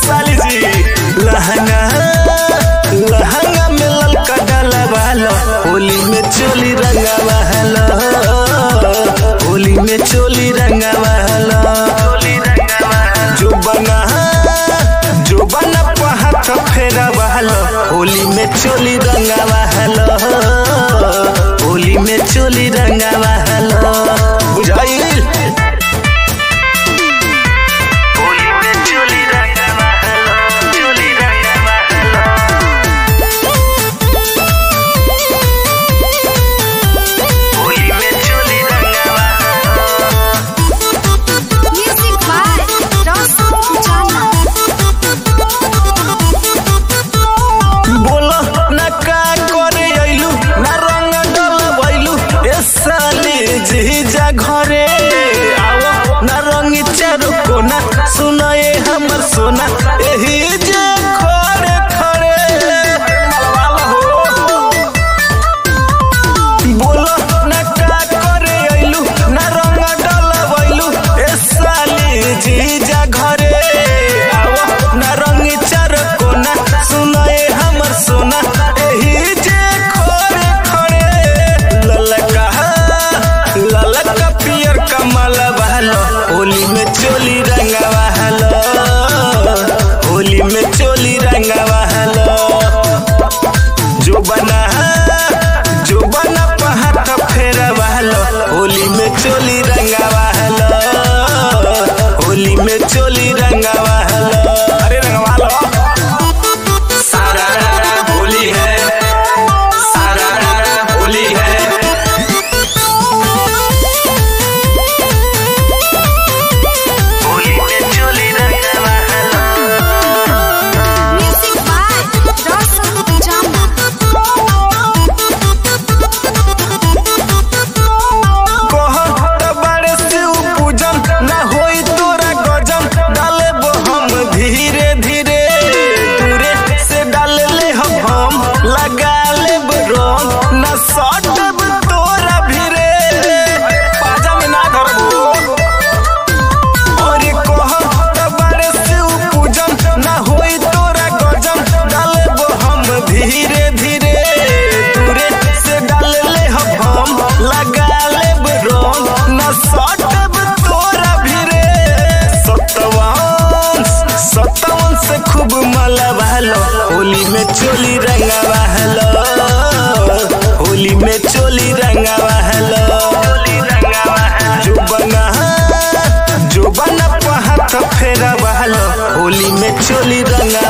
साली जी लहंगा लहंगा में ललका डाला वाला होली में चोली रंगा वाला होली में चोली रंगा वाला जो बना जो बना हाथ फेरा वाला होली में चोली रंगा वाला होली में चोली रंगा वाला बुझाइल होली में चोली रंगा वाला चोली रंगा वाला होली में चोली रंगा वाला Music by Roshan Pujana. बोलो ना का करे अइलू ना रंग डलबैलू ए साली जीजा घरे आओ ना रंगी चारो कोना सुनाए हमर सोना एही जे खड़े खड़े मलवाला हो बोलो ना का करे अइलू ना रंग डलबैलू ए साली जीजा घरे आओ ना रंगी चार कोना सुनाए हमर सोना एही जे खड़े खड़े ललका ललका पियर कमल बहलो होली में चोली रंगा बहलो होली में चोली रंगा बहलो जो बना जो बना पहाड़ फेरा वालो होली में चोली रंगा वालो होली में चोली रंगा वालो अरे रंगा वालो सारा होली है सारा होली है होली में चोली रंगा वालो Music by Roshan Pujana. कहत बारे शिव पूजन ना होई तोरा गजन डाले हम धीरे धीरे दूरे से डाल ले हम हम लगा ले रंग ना सटब तोरा भिरे पाजा में ना धरबो और कहत बारे शिव पूजन ना होई तोरा गजन डाले हम धीरे धीरे दूरे से डाल ले हम हम लगा ले रंग ना सटब तोरा भिरे सतवन सतवन से खूब मला बहलो होली में चोली रंगा बहलो होली में चोली रंगा बहलो जो बना जो बना पहाड़ फेरा बहलो होली में चोली रंगा